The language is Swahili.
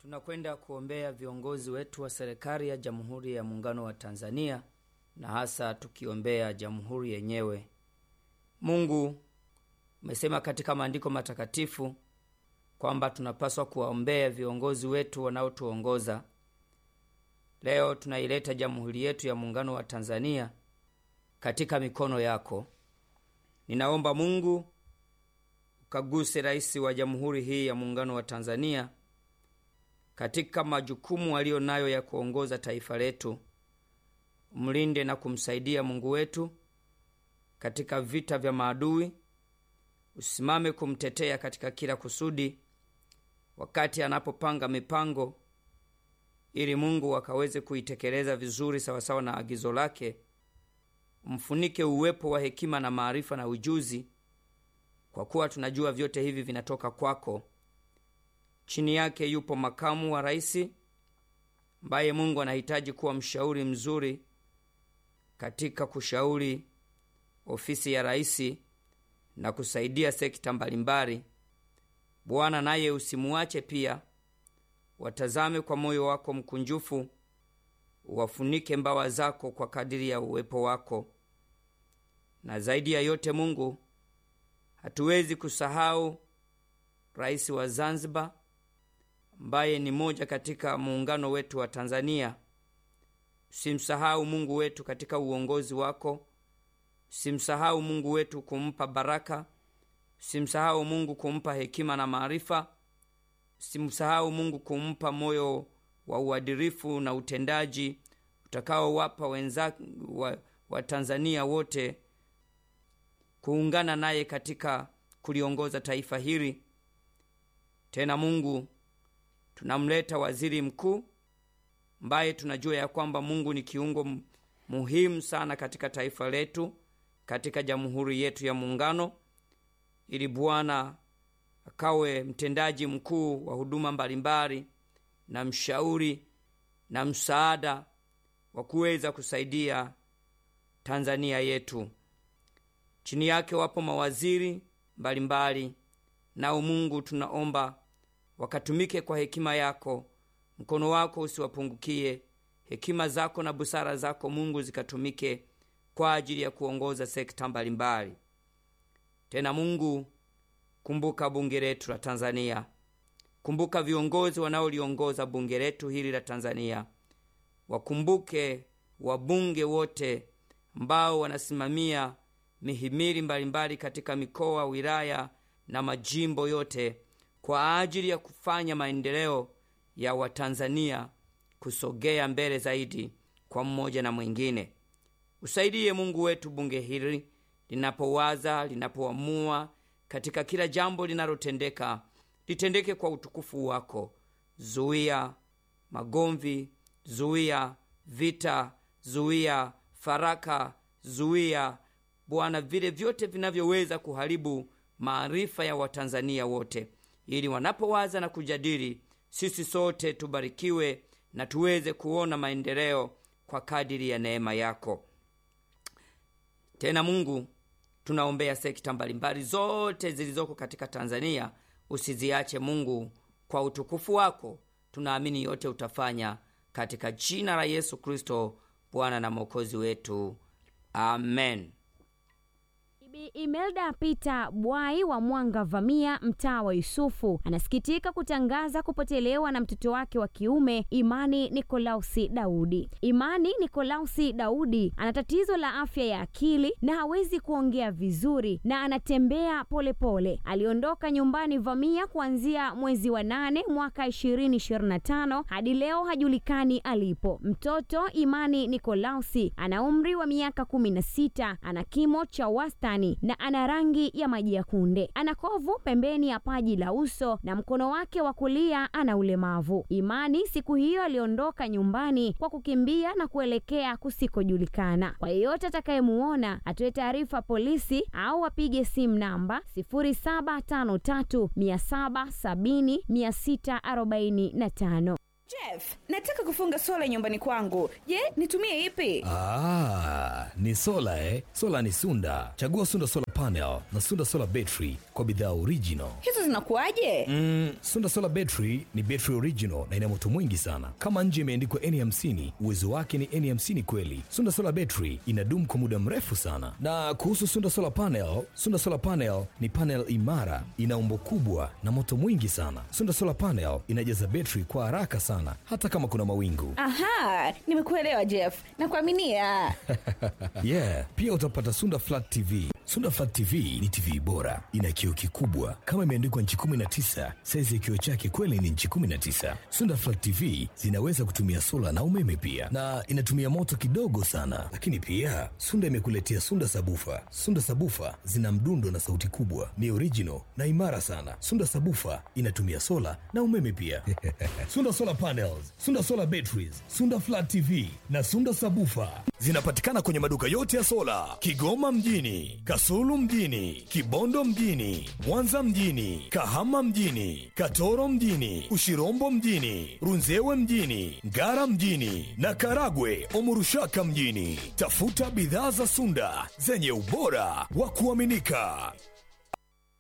Tunakwenda kuombea viongozi wetu wa serikali ya Jamhuri ya Muungano wa Tanzania na hasa tukiombea jamhuri yenyewe. Mungu umesema katika maandiko matakatifu kwamba tunapaswa kuwaombea viongozi wetu wanaotuongoza. Leo tunaileta jamhuri yetu ya Muungano wa Tanzania katika mikono yako. Ninaomba Mungu ukaguse rais wa jamhuri hii ya Muungano wa Tanzania katika majukumu aliyo nayo ya kuongoza taifa letu. Mlinde na kumsaidia Mungu wetu katika vita vya maadui. Usimame kumtetea katika kila kusudi, wakati anapopanga mipango, ili Mungu akaweze kuitekeleza vizuri sawasawa na agizo lake. Umfunike uwepo wa hekima na maarifa na ujuzi, kwa kuwa tunajua vyote hivi vinatoka kwako. Chini yake yupo makamu wa rais ambaye Mungu anahitaji kuwa mshauri mzuri katika kushauri ofisi ya rais na kusaidia sekta mbalimbali. Bwana naye usimuache pia, watazame kwa moyo wako mkunjufu, uwafunike mbawa zako kwa kadiri ya uwepo wako. Na zaidi ya yote, Mungu, hatuwezi kusahau rais wa Zanzibar ambaye ni moja katika muungano wetu wa Tanzania. Usimsahau Mungu wetu katika uongozi wako. Usimsahau Mungu wetu kumpa baraka. Usimsahau Mungu kumpa hekima na maarifa. Usimsahau Mungu kumpa moyo wa uadilifu na utendaji utakaowapa wenza wa, wa Tanzania wote kuungana naye katika kuliongoza taifa hili. Tena Mungu, tunamleta waziri mkuu ambaye tunajua ya kwamba Mungu ni kiungo muhimu sana katika taifa letu, katika jamhuri yetu ya Muungano, ili Bwana akawe mtendaji mkuu wa huduma mbalimbali na mshauri na msaada wa kuweza kusaidia Tanzania yetu. Chini yake wapo mawaziri mbalimbali, nao Mungu tunaomba wakatumike kwa hekima yako, mkono wako usiwapungukie, hekima zako na busara zako Mungu zikatumike kwa ajili ya kuongoza sekta mbalimbali. Tena Mungu, kumbuka bunge letu la Tanzania, kumbuka viongozi wanaoliongoza bunge letu hili la Tanzania, wakumbuke wabunge wote ambao wanasimamia mihimili mbalimbali katika mikoa, wilaya na majimbo yote kwa ajili ya kufanya maendeleo ya Watanzania kusogea mbele zaidi kwa mmoja na mwingine. Usaidie Mungu wetu bunge hili linapowaza, linapoamua katika kila jambo linalotendeka, litendeke kwa utukufu wako. Zuia magomvi, zuia vita, zuia faraka, zuia Bwana vile vyote vinavyoweza kuharibu maarifa ya Watanzania wote, ili wanapowaza na kujadili, sisi sote tubarikiwe na tuweze kuona maendeleo kwa kadiri ya neema yako. Tena Mungu, tunaombea sekta mbalimbali zote zilizoko katika Tanzania, usiziache Mungu, kwa utukufu wako. Tunaamini yote utafanya katika jina la Yesu Kristo, Bwana na Mwokozi wetu, amen. Bi Imelda Peter Bwai wa Mwanga Vamia, mtaa wa Yusufu, anasikitika kutangaza kupotelewa na mtoto wake wa kiume Imani Nikolausi Daudi. Imani Nikolausi Daudi ana tatizo la afya ya akili na hawezi kuongea vizuri na anatembea polepole pole. Aliondoka nyumbani Vamia kuanzia mwezi wa nane mwaka 2025 hadi leo hajulikani alipo. Mtoto Imani Nikolausi ana umri wa miaka 16, ana kimo cha wastani na ana rangi ya maji ya kunde. Ana kovu pembeni ya paji la uso na mkono wake wa kulia ana ulemavu. Imani siku hiyo aliondoka nyumbani kwa kukimbia na kuelekea kusikojulikana. Kwa yeyote atakayemuona atoe taarifa polisi au apige simu namba 0753 770 645. Jeff, nataka kufunga sola nyumbani kwangu. Je, nitumie ipi? Ah, ni sola eh? Sola ni Sunda. Chagua Sunda Solar Panel na Sunda Solar Battery kwa bidhaa original. Hizo zinakuwaje? Mm, Sunda Solar Battery ni battery original na ina moto mwingi sana. Kama nje imeandikwa N50, uwezo wake ni N50 kweli. Sunda Solar Battery inadumu kwa muda mrefu sana. Na kuhusu Sunda Solar Panel, Sunda Solar Panel ni panel imara, ina umbo kubwa na moto mwingi sana. Sunda Solar Panel inajaza battery kwa haraka sana hata kama kuna mawingu. Aha, nimekuelewa Jeff. Nakuaminia. yeah, pia utapata Sunda Flat TV. Sunda Flat TV ni TV bora, ina kioo kikubwa kama imeandikwa nchi 19. Saizi ya kioo chake kweli ni nchi 19. Sunda Flat TV zinaweza kutumia sola na umeme pia, na inatumia moto kidogo sana. Lakini pia Sunda imekuletea Sunda Sabufa. Sunda Sabufa zina mdundo na sauti kubwa, ni original na imara sana. Sunda Sabufa inatumia sola na umeme pia. Sunda Solar Panels, Sunda Solar Batteries, Sunda Flat TV na Sunda Sabufa zinapatikana kwenye maduka yote ya sola Kigoma mjini, Kasulu mjini, Kibondo mjini, Mwanza mjini, Kahama mjini, Katoro mjini, Ushirombo mjini, Runzewe mjini, Ngara mjini na Karagwe Omurushaka mjini. Tafuta bidhaa za Sunda zenye ubora wa kuaminika.